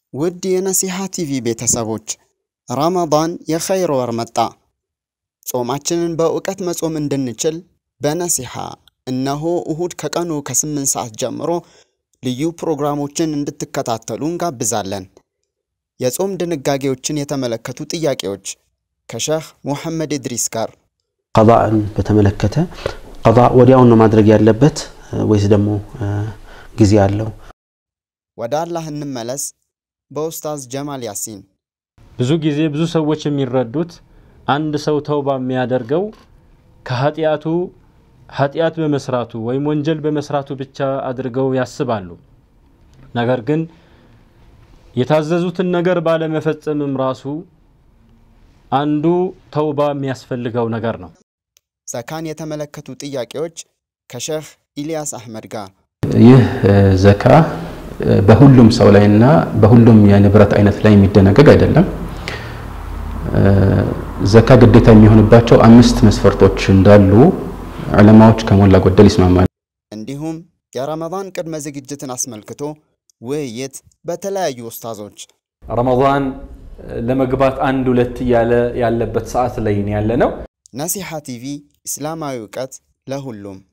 ውድ የነሲሃ ቲቪ ቤተሰቦች ረመዳን የኸይር ወር መጣ። ጾማችንን በእውቀት መጾም እንድንችል በነሲሃ እነሆ እሁድ ከቀኑ ከስምንት ሰዓት ጀምሮ ልዩ ፕሮግራሞችን እንድትከታተሉ እንጋብዛለን። የጾም ድንጋጌዎችን የተመለከቱ ጥያቄዎች ከሸህ ሙሐመድ ኢድሪስ ጋር ቀዳእን በተመለከተ ቀዳ ወዲያውን ነው ማድረግ ያለበት ወይስ ደግሞ ጊዜ አለው? ወደ አላህ እንመለስ በኡስታዝ ጀማል ያሲን ብዙ ጊዜ ብዙ ሰዎች የሚረዱት አንድ ሰው ተውባ የሚያደርገው ከኃጢአቱ ኃጢአት በመስራቱ ወይም ወንጀል በመስራቱ ብቻ አድርገው ያስባሉ። ነገር ግን የታዘዙትን ነገር ባለመፈጸምም ራሱ አንዱ ተውባ የሚያስፈልገው ነገር ነው። ዘካን የተመለከቱ ጥያቄዎች ከሸህ ኢልያስ አህመድ ጋር ይህ ዘካ በሁሉም ሰው ላይ እና በሁሉም የንብረት አይነት ላይ የሚደነገግ አይደለም። ዘካ ግዴታ የሚሆንባቸው አምስት መስፈርቶች እንዳሉ ዑለማዎች ከሞላ ጎደል ይስማማሉ። እንዲሁም የረመዳን ቅድመ ዝግጅትን አስመልክቶ ውይይት በተለያዩ ኡስታዞች ረመዳን ለመግባት አንድ ሁለት እያለ ያለበት ሰዓት ላይ ያለ ነው። ነሲሃ ቲቪ እስላማዊ እውቀት ለሁሉም